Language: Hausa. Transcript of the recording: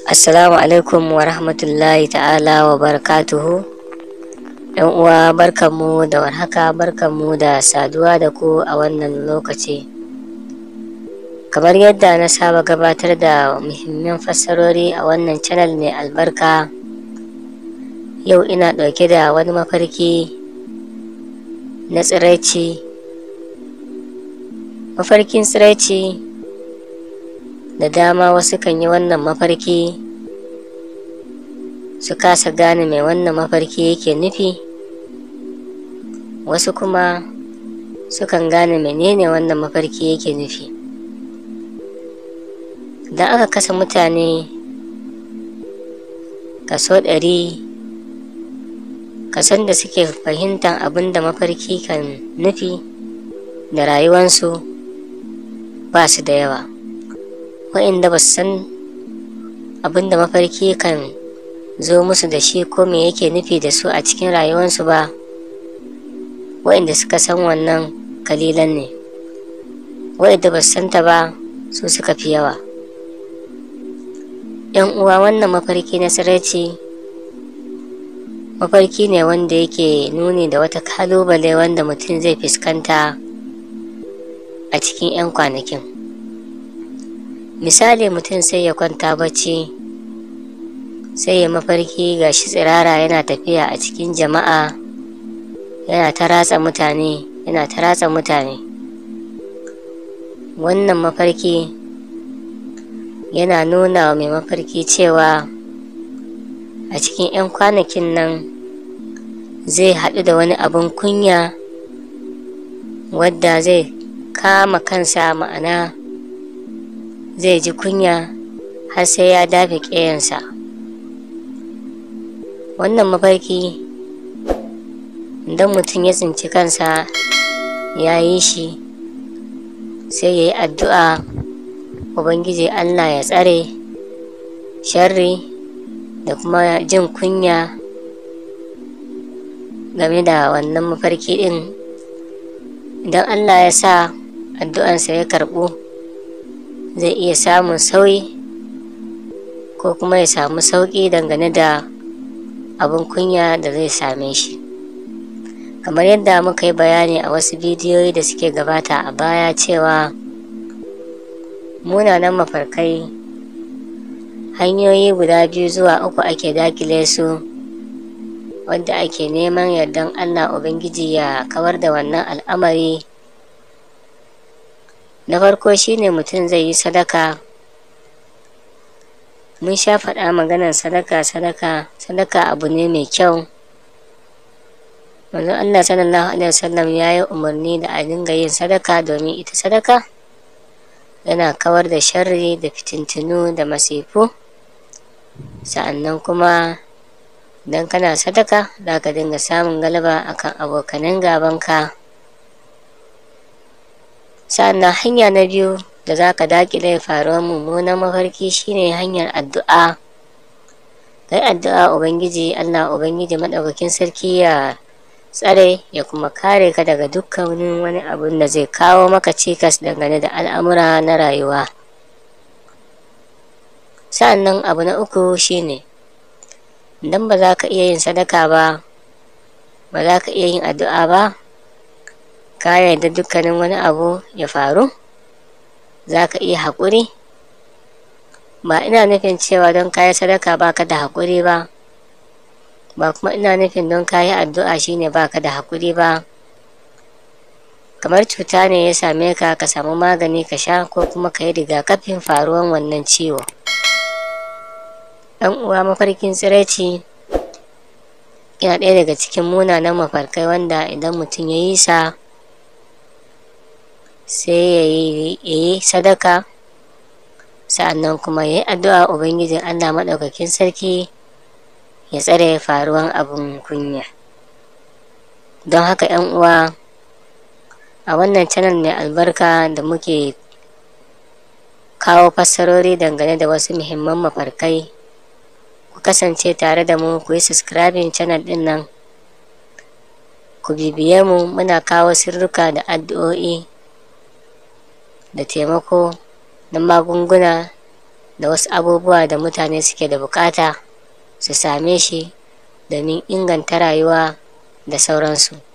Assalamu alaikum wa rahmatullahi ta'ala wa barakatuhu. ‘Yan uwa barkanmu da warhaka barkanmu da saduwa da ku a wannan lokaci. Kamar yadda na saba gabatar da muhimman fassarori a wannan channel mai albarka, yau ina ɗauke da wani mafarki na tsiraici. Mafarkin tsiraici da dama wasu kan yi wannan mafarki su kasa gane mai wannan mafarki yake nufi wasu kuma sukan gane menene wannan mafarki yake nufi idan aka kasa mutane kaso ɗari kason da suke fahimtar abin da mafarki kan nufi da rayuwansu ba su da yawa waɗanda ba su san abin da mafarki kan zo musu da shi ko me yake nufi da su a cikin rayuwarsu ba waɗanda suka san wannan kalilan ne waɗanda ba su santa ba su suka fi yawa yan uwa wannan mafarki na sarauci mafarki ne wanda yake nuni da wata kalubale wanda mutum zai fuskanta a cikin 'yan kwanakin misali mutum sai ya kwanta bacci sai ya mafarki ga shi tsirara yana tafiya a cikin jama'a yana ta ratsa mutane yana ta ratsa mutane wannan mafarki yana nuna wa mai mafarki cewa a cikin 'yan kwanakin nan zai haɗu da wani abin kunya wadda zai kama kansa ma'ana zai ji kunya har sai ya dafe ƙeyansa wannan mafarki idan mutum ya tsinci kansa ya yi shi sai ya yi addu'a ubangiji allah ya tsare sharri da kuma jin kunya game da wannan mafarki ɗin idan allah ya sa addu'ansa ya karɓu zai iya samun sauyi ko kuma ya samu sauƙi dangane da abin kunya da zai same shi kamar yadda muka yi bayani a wasu bidiyoyi da suke gabata a baya cewa munanan mafarkai hanyoyi guda biyu zuwa uku ake dakile su wadda ake neman yardan allah ubangiji ya kawar da wannan al'amari na farko shine mutum zai yi sadaka mun sha faɗa maganar sadaka sadaka sadaka abu ne mai kyau manzon Allah sallallahu alaihi wasallam ya yi umarni da a dinga yin sadaka domin ita sadaka yana kawar da sharri da fitintinu da masifu sa'annan kuma idan kana sadaka za ka dinga samun galaba akan abokanan gabanka sa'annan hanya na biyu da za ka daƙile faruwar mummunan mafarki shine hanyar addu'a kai addu'a ubangiji allah ubangiji maɗaukakin sarki ya tsare ya kuma kare ka daga dukkanin wani abun da zai kawo maka cikas dangane da al'amura na rayuwa sa'annan abu na uku shine idan ba za ka iya yin sadaka ba ba za ka iya yin addu'a ba ka yarda dukkanin wani abu ya faru za ka iya haƙuri ba ina nufin cewa don kayi sadaka baka da haƙuri ba ba kuma ina nufin don kayi addu'a shine baka da haƙuri ba kamar cuta ne ya same ka ka samu magani ka sha ko kuma ka yi rigakafin faruwan wannan ciwo ɗan uwa mafarkin tsiraici yana ɗaya daga cikin munanan mafarkai wanda idan mutum ya yi sa sai ya yi sadaka sa'annan kuma ya yi addu'a ubangijin allah maɗaukakin sarki ya tsare faruwan abin kunya don haka yan uwa a wannan channel mai albarka da muke kawo fassarori dangane da wasu muhimman mafarkai ku kasance tare da mu ku yi subscribing channel din nan ku bibiye mu muna kawo sirruka da addu'o'i da taimako na magunguna da wasu abubuwa da mutane suke da bukata su same shi domin inganta rayuwa da sauransu